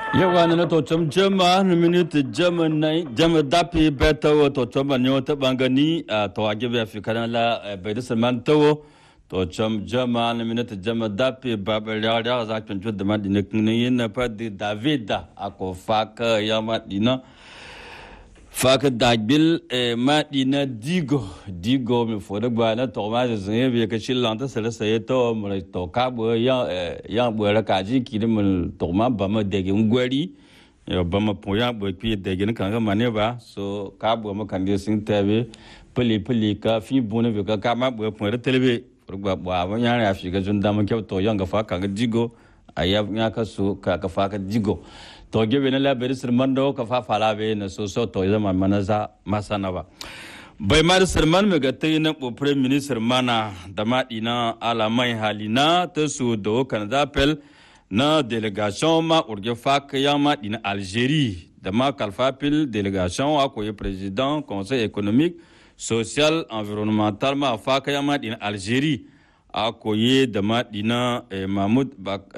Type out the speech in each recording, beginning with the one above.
yawa na to cham chama na minute jama nai jama dapi beta wo to chama nyo ta bangani to age be afrika la be de man to to cham jama na minute jama dapi ba ba ya ya za kan jud ma dine kun yin na pa di david ako faka ya ma dina faka dagbil ma dina digo digo mi fo da gba na to ma zin be ka shilan ta sala sai to mu to ka bo ya ya bo ra ka ji ki mu to ma ba ma de gin gwari ya ba ma po ya bo ki de gin kan ga mane ba so ka bo ma kan de sin tabe pili pili ka fi bo ne be ka ka ma bo po ra telebe fo gba bo a ya ya fi ga jun da ma kyau to yan ga fa ka ga digo aya ya ka so ka ka fa ka digo to gebe na labari sirman da ka fafala be na so so to zama mana za masana ba bai ma sirman mai ga tai na prime minister mana da maɗi na alamai halina ta su da kan zapel na delegation ma urge faka ya maɗi na algerie da ma kalfafil delegation a koyi president conseil économique social environnemental ma faka ya maɗi na algerie a koyi da maɗi na mahmud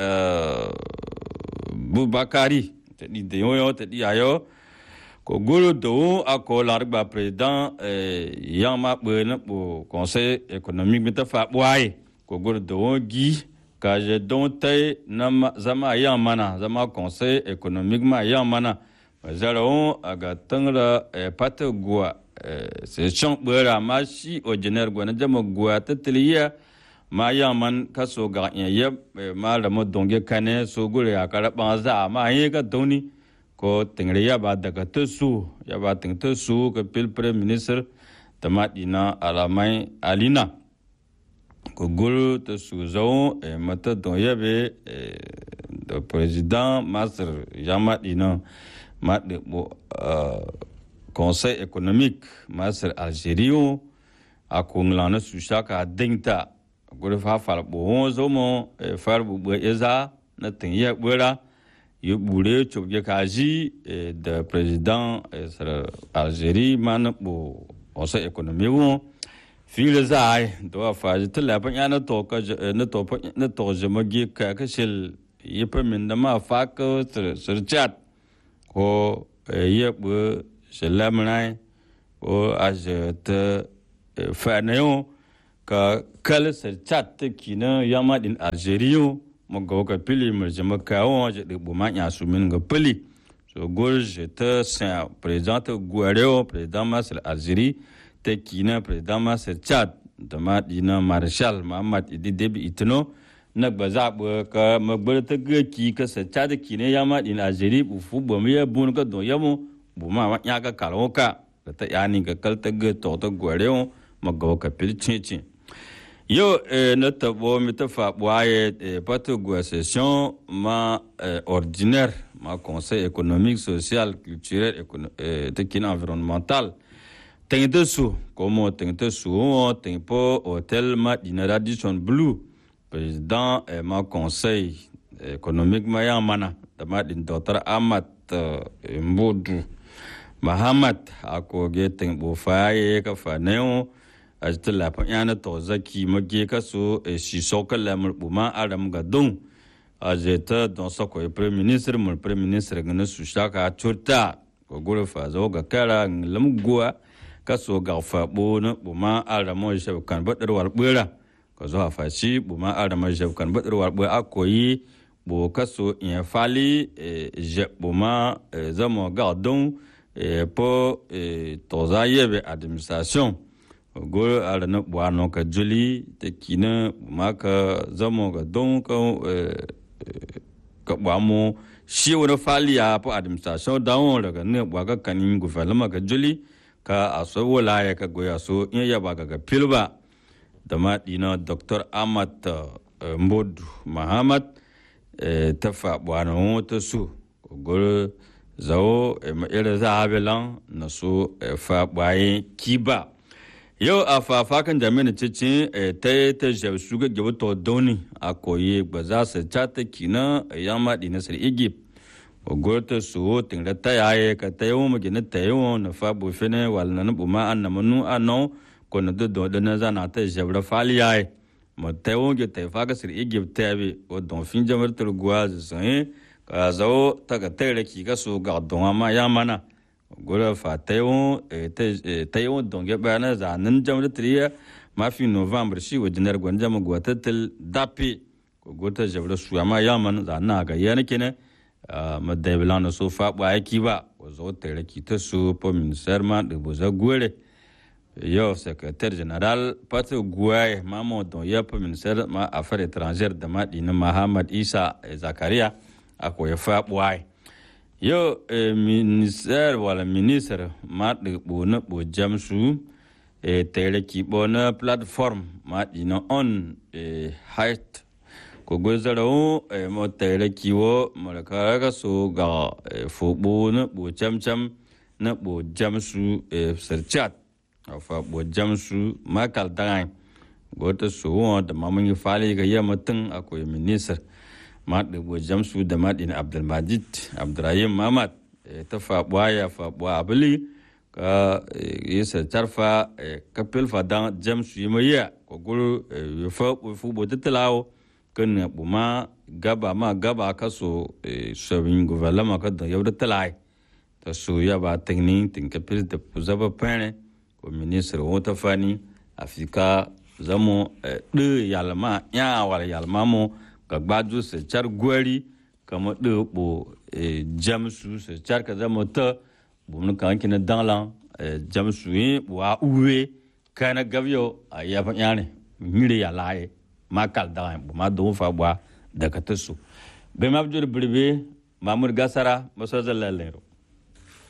bubakari te ɗi deyoyo te ɗi ayo ko golo dowo a ko largba président yang ma ɓe na ɓo conseil économique mi ta fa ɓwaye ko golo dowo gi ka je don tai na zama yang mana zama conseil économique ma yang mana zara wo aga tangra pata gua se chong ɓera ma shi o jener gwa na jama gua ta tiliya ma yang man ka so ga nya yeb ma la mo donge kane so gure ya kara ba za ma ye ka doni ko tingre ya ba daga ta su ya ba ting ta su ka pil prime minister ta ma dina alamai alina ko guru ta su zo e mata don yebe da president master ya ma dina ma de bo conseil économique master algerie a ko nglana su shaka dingta guri fa far bo zo mo far bu bu eza na tin ya bura yu bure chobje kaji da president sar algerie man bo osa economy wo fil zai do fa ji tla ban ya na to ka na to na to je magi ka ka shil yi pa min da ma fa ka sir chat ko ye bu shalamnai ko a je ta fa na yo ka kalsar chat ta kina yama din algeria mo ga ka pili mo je ma ka won je de bo ma nya su min ga pili so gol je ta sa president guareo president masal algerie ta kina president masal chat da ma dina marshal muhammad idi debi itno na gba za bo ka ma gbar ta ga ki ka sa chat kina yama din algeria bu fu bo mi ya bun ka do yamo bu ma ma nya ka kalwo ka ta yani ka kal ta ga to ta guareo ma ga ka pili chin chin Yo, eh, na tabo mi ta fa bwaye eh, pato gwa session ma eh, ordinaire ma conseil économique social culturel eh, te kin environnemental teng te su komo teng te su o teng po hotel ma dina radisson blue président eh, ma conseil économique ma ya mana da ma din docteur Ahmad eh, Mbodu Mahamad akoge teng bo fa ye ka fa neo a ta lafin yana to zaki mage ka so shi soka lamar buma aram ga don a je ta don sako prime minister mun prime minister ga na su shaka turta ko gure fa zo ga kara lam guwa ka so ga fa bo na buma aram shi kan badar war bura ko zo fa shi buma aram shi kan badar war bura akoyi bo ka so in fali je buma zamo ga don po to za yebe administration goro ara na bwano ka juli ta kina ma ka zamo ga don ka ka bwamo shi wani fali ya fa administration da won daga ne bwa ka kanin gouvernement ka juli ka aso wala ya ka goya so in ya ba ga pilba da ma dina dr ahmad mbodu muhammad ta fa bwano ta su goro zawo ma ira zahabelan na so fa bwaye kiba yau a fafakan jami'in cikin ta yi ta jabu ga gaba to dauni a koyi ba za su cata kina ya maɗi na sir egypt ogorta su tinga ta yaye ka ta yi wani gina ta yi wani na fa bufe ne wala na buma an na manu a nan ko na da da na zana ta jabu fali yaye ma ta yi wani ta yi faka sir egypt ta yabe o don fin jamar turguwa su sanye ka zo ta ga tere ki ga so ga don ma ya mana gura fa tayo tayo don ge ba na za nan jam da triya ma fi november shi wa dinar gwan jam go tatal dapi ko gota jabra su ma ya man za na ga yana kene ma da bilana so fa ba ki ba ko zo tere ki ta su po minister ma de bo za gore yo secrétaire général pate guaye mamo don yep ministère ma affaires étrangères da ma dina Muhammad Isa Zakaria ako ya fa buai yo eh, ministère wala ministre ma de bo na bo jamsu e tele ki bo na plateforme ma dina on e height ko gozara o e mo tele ki wo mo ka ga so ga fo bo na bo cham cham na bo jamsu e serchat fa bo jamsu makal dangai gota su wo da mamun fali ga yamma tun akwai minister ma da bo jamsu da madin abdulmajid abdurrahim mamad ta fa bwaya fa bwa abli ka yisa tarfa ka pilfa dan jamsu yimaya ko guru fa fu bo tatlawo kan bu ma gaba ma gaba ka so sabin gouvernement ka da yawda talai ta so ya ba tingni tin ka pil da zaba pene ko ministre wata fani afika zamo ɗe yalma ya wala yalma mo ka gbaju se char gwari kama ɗe bo jamsu se char ka zamo ta bumnu kan kina danglan jamsu yi wa uwe kana gavyo a yafa yane mire ya laye ma kal dangan bu ma don fa bwa daga tasu be mabjur birbe mamur gasara maso zallalero